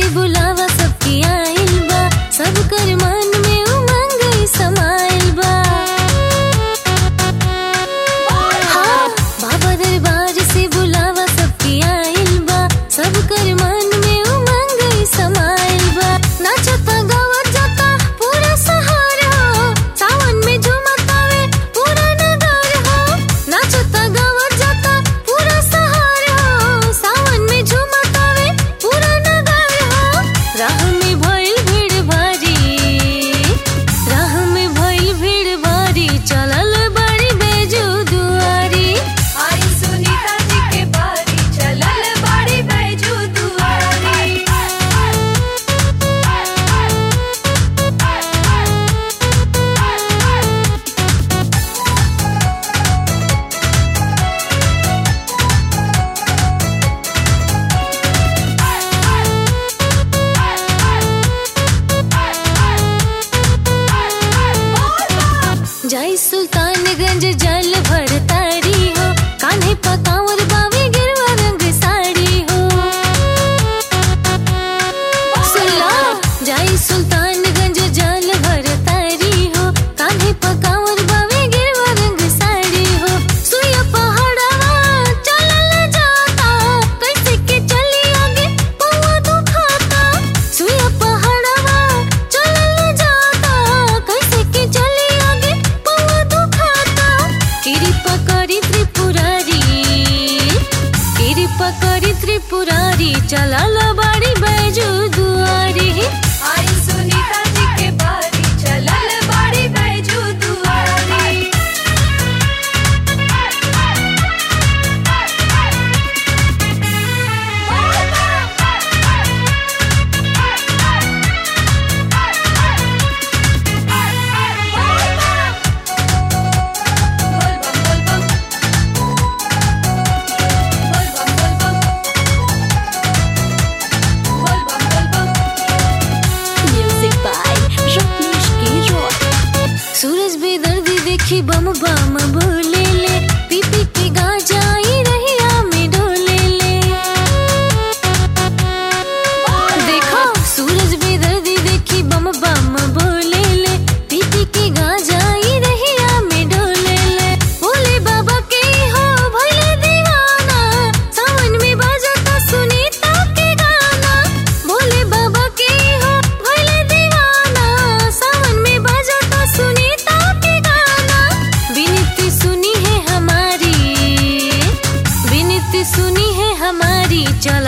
से बुलावा सबकी आइल बा सब कर मन में उमंग समाइल बा हाँ, बाबा दरबार से बुलावा सबकी आइल बा सब कर मन में उमंग समाइल बा नाचता गावत जाता पूरा सहारा हो सावन में झूमतावे पूरा नगर हो नाचता गावत जाता पूरा सहारा हो सावन में झूमतावे पूरा नगर हो राह में भइल भीड़ भारी राह में भइल भीड़ भारी चलल बड़ी बेजू दुआरी आई सुनीता जी के बारी चलल बाड़ी बैजू दुआरी जय सुल्तानगंज जल भरतारी हो कान्हे पकावर बावे गिरवा रंग साड़ी हो सुला जय सुल्तानगंज जल भरतारी हो कान्हे पकावर बावे गिरवा रंग साड़ी हो सुया पहाड़वा चलल जाता कैसे के चली आगे पौवा दुखाता सुया पहाड़वा चलल जाता कैसे के चली आगे पौवा दुखाता कृपा करी त्रिपुरारी कृपा करी त्रिपुरारी चलल बाड़ी बैजू दुआरी आई सुनीता जी के बारी चलल बाड़ी बैजू दुआरी म्यूजिक बाय रत्नेश के रॉय सूरज बेदर्दी देखी बम बम बोले ले पी पी के गाजाई रहिया में डोले ले देखो सूरज बेदर्दी देखी बम बम बोले ले पी पी के गाजाई रहिया में डोले ले बोले बाबा के हो भले दीवाना सावन में बजता सुनीता के गाना बोले बाबा के हो भले दीवाना सावन में बजता सुनीता के गाना विनती सुनी है हमारी विनती सुनी है हमारी चल